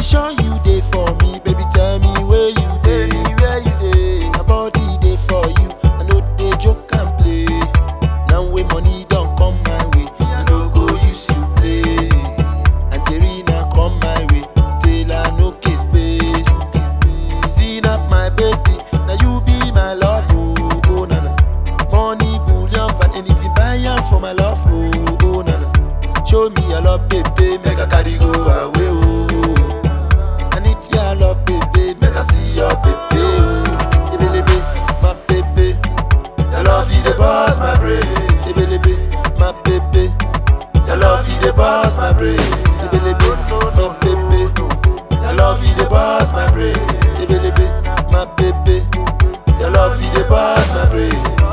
sure you dey for me, baby. Tell me where you dey, where you dey. My body dey for you, I know dey joke and play. Now when money don't come my way, I no go use you play. Angelina come my way, till I no case space. Seen up my baby, now you be my love, oh, oh nana. Money, bullion, and anything buy am for my love, oh, oh nana. Show me your love, baby, make I carry go away, oh. And if your love, baby, make I see your baby, oh. Ebelebe, my baby, your love you the boss, my brain. Ebelebe, my baby, your love you the boss, my brain. Ebelebe, my baby, your love you the boss, my brain. Ebelebe, my baby, your love you the boss, my brain.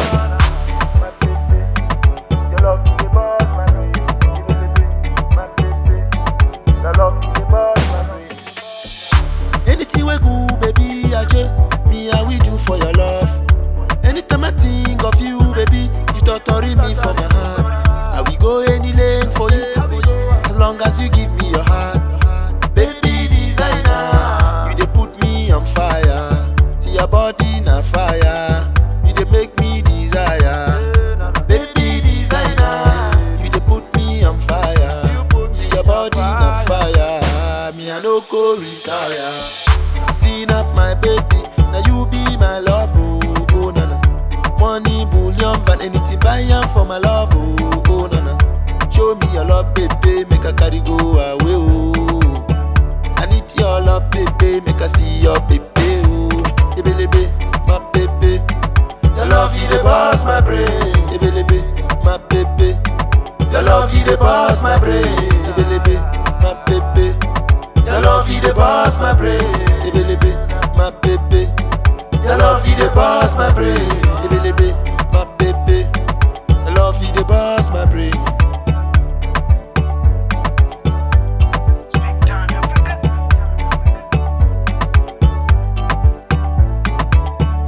Your love is the boss, my baby. My baby. Your love is the boss, my baby. Anything we go, baby, aje, me I will do for your love. Anytime I think of you, baby, you torture me for my heart. I will go any lane for you, as long as you give me your heart. Baby designer, you dey put me on fire. See your body na fire, you dey make me desire. Baby designer, you dey put me on fire. See your body na fire, me I no go retire. Seen up my baby, now you be my love, oh, oh nana. Money, bullion, van anything buy am for my love, oh, oh nana. Show me your love, baby, make I carry go away, oh. I need your love, baby, make I see your baby, oh. Ebelebe, my baby, your love you the boss, my brain. Ebelebe, my baby, your love you the boss, my brain. Ebelebe, my baby, your love you the boss, my brain. Ebelebe, my baby, your love you the boss, my brain. Ebelebe,